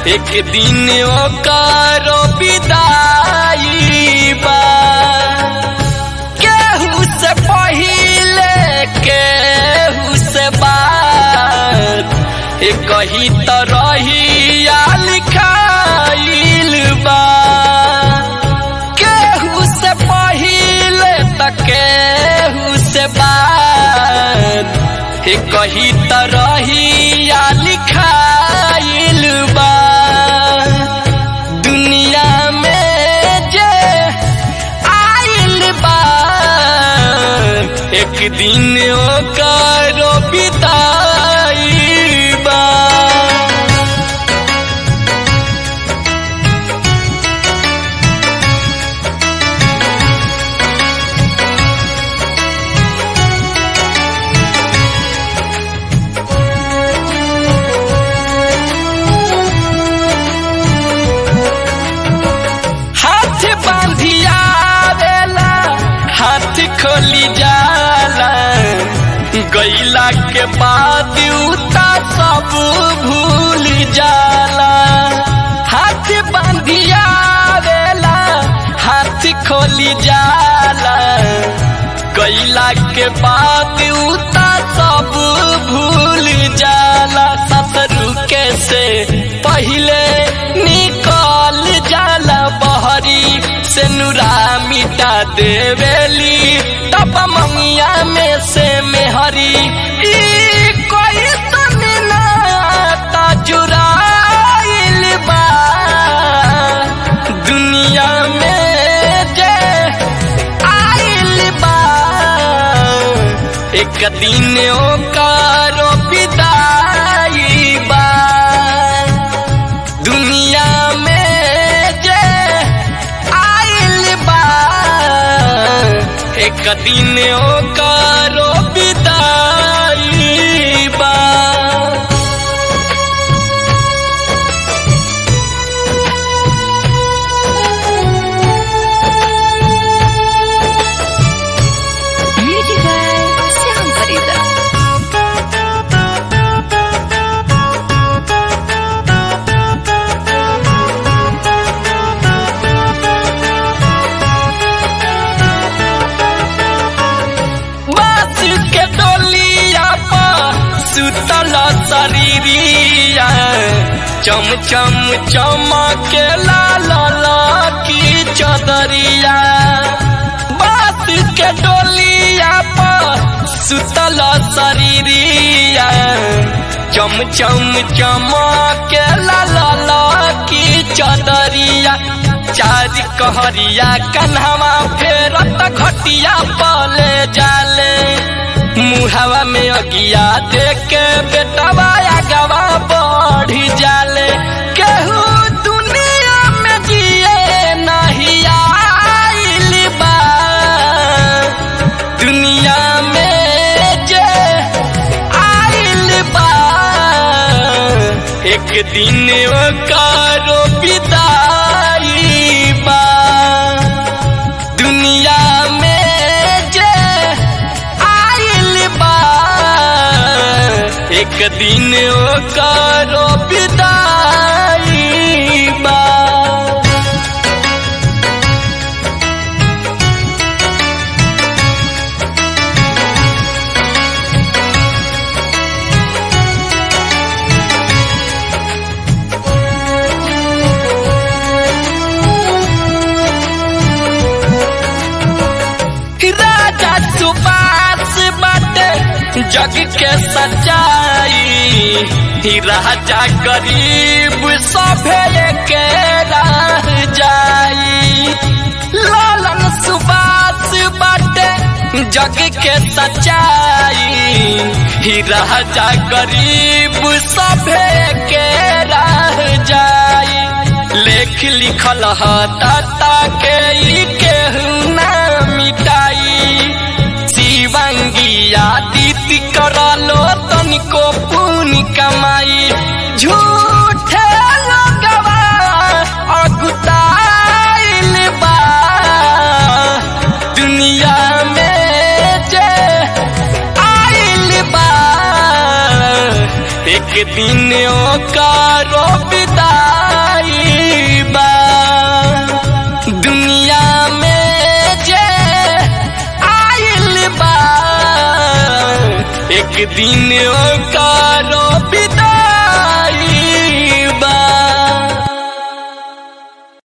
एक दिन ओकरो विदाई बा केहू से पहिले केहू से बात एक ही तरहिया लिखाइल बा केहू से पहिले त केहू से बात एक ही तरहिया लिखाइल बा दुनिया में जे आइल बा एक दिन ओकरो बिदाई बा हाथ बांधिया देला हाथ खोली जाला गईला के बाद उता सब भूल जाला हाथ बांधिया देला हाथ खोली जाला गईला के बाद उता सब भूल जाला ससुर के से पहले निकल जाला बहरी से नुरा मिटा देवेली तब मंगिया में से मेहरी ई कोई समिना जुराइल बा दुनिया में जे आइल बा एक दिन ओकारो विदाई बा दुनिया में जे आइल बा एक दिन ओकारो विदाई बा Music by Sam Farida. बास के डोलिया पर सुतल शरीरिया चम चम चमके लाल की चदरिया बास के डोलिया पर सुतल शरीरिया चम चम चमके लाल की चदरिया चार कहरिया कन्हवा फेरत घटिया पले जाले मुहावा में अगिया देके बेटवा आगवा बढ़ी जाले केहू दुनिया में जिए नहीं आइल बा दुनिया में जे आइल बा एक दिन ओकरो विदाई बा दुनिया में जे आइल बा एक दिन ओकरो विदाई बा राजा सुबास बाटे जग के सच्चाई ही राजा गरीब सभे के रह जाई लालन सुबास बाटे जग के सच्चाई ही राजा गरीब सभे के रह जाई लेख लिखल ह ताता के ई केहू ना मिटाई शिवंगिया दीदी करलो तनिको पुण्य कमाई झूठे लगवा अगुताइल बा दुनिया में जे आइल बा एक दिन ओकरो विदाई दिन